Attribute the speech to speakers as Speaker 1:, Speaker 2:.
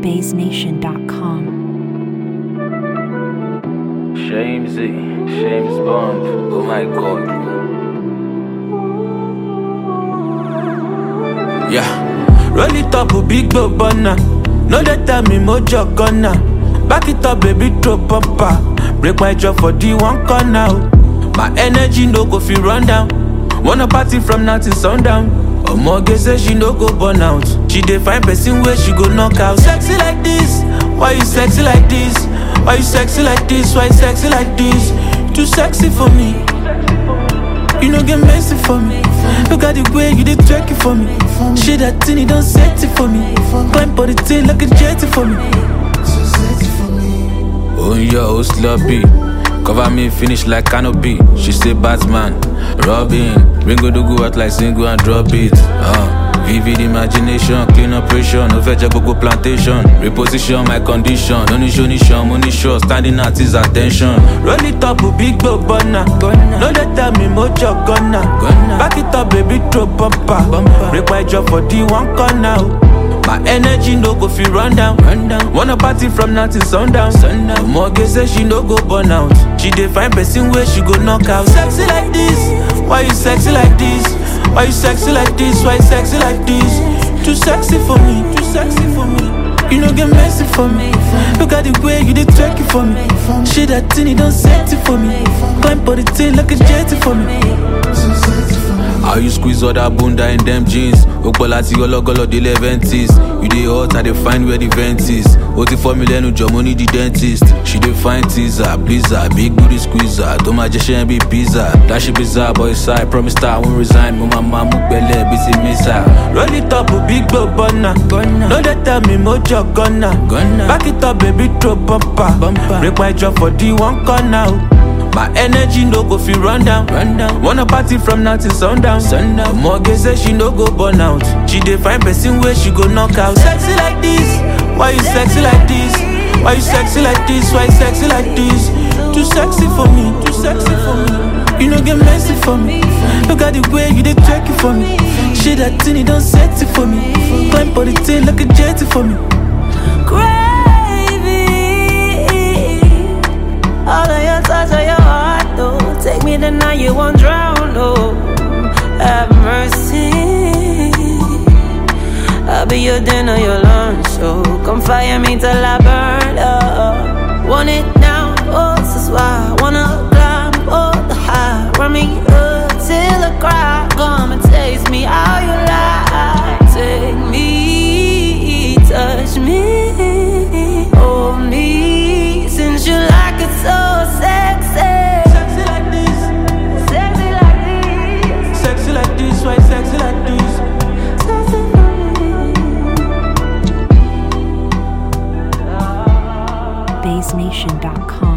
Speaker 1: BaseNation.com.
Speaker 2: Shamesy, James Bond. Oh my god.
Speaker 3: Yeah. Roll it up, a big go burner. No they tell me mojo gonna. Back it up, baby, throw bumper. Break my jaw for the one corner. oh. My energy no go feel run down. Wanna party from now till sundown. Omoge say she no go burn out. She dey find person where she go knock out. Sexy like this, why you sexy like this? Why you sexy like this? Why you sexy like this? Too sexy for me. You no get messy for me. Look at the way you did twerk it for me. Shit that thing, you don't set it for me. Climb for the thing like a jetty for me. Oh yeah, oh sloppy. Cover me, finish like canopy. She say Batman, Robin. Ringo do go out like single and drop it. Uh. Vivid imagination, clean operation, no fetch gbogbo plantation. Reposition my condition, no ní show ní show, mo ní show, standing at his attention. Roll it up, big go burner. No dey tell me mojo gonna. Back it up, baby, throw bumper. Break my jaw for the one corner. oh. My energy no go fit run down. run down. Wanna party from now till sundown. sundown. Omoge say she no go burn out. She dey find person where she go knock out. Sexy like this, why you sexy like this? Why you sexy like this? Why you sexy like this? Too sexy for me, too sexy for me. You no get messy for me. Look at the way you did twerk it for me. Shit that thing, you don't set it for me. Climb for the thing like a jetty for me. How you squeeze all that bunda in them jeans? Ogbola ti ọlọ́gọ́lọ́ dé leventies. You dey hot, I dey find where the vent is. O ti fọ́ mi lẹ́nu jọ, mo ní the dentist. She dey find teaser, blizzard, big booty squeezer. Tó máa jẹ ṣẹ́ bí pizza. Dashi bizarre boy side, promise her I won't resign. Mo máa máa mú gbẹ́lẹ̀ bí ti mísà. Roll it up, big go burner. No dey tell me mojo gonna. Back it up, baby, throw bumper. Break my jaw for the one corner. oh. My energy no go fit run down. run down. Wanna party from now till sundown. sundown. Omoge say she no go burn out. She dey find person where she go knock out. Sexy like this, why you sexy like this? Why you sexy like this? Why you sexy like this? Too sexy for me, too sexy for me. You no get messy for me. Look at the way you dey twerk it for me. Shit that thing, you don't set it for me. Climb for the thing like a jetty for me.
Speaker 4: Gravy. All of your touch of your heart, though. Take me to now you won't drown, oh. Have mercy. I'll be your dinner, your lunch, so come fire me till I burn up. Want it now, oh, this is why I wanna climb all the high. Run me up till I cry. Come and taste me how you lie. Take me, touch me, hold me, since you like it so sexy.
Speaker 3: Sexy like this,
Speaker 4: Sexy like this,
Speaker 3: sexy like this, why sexy like this?
Speaker 4: sexy like this.
Speaker 1: BaseNation.com.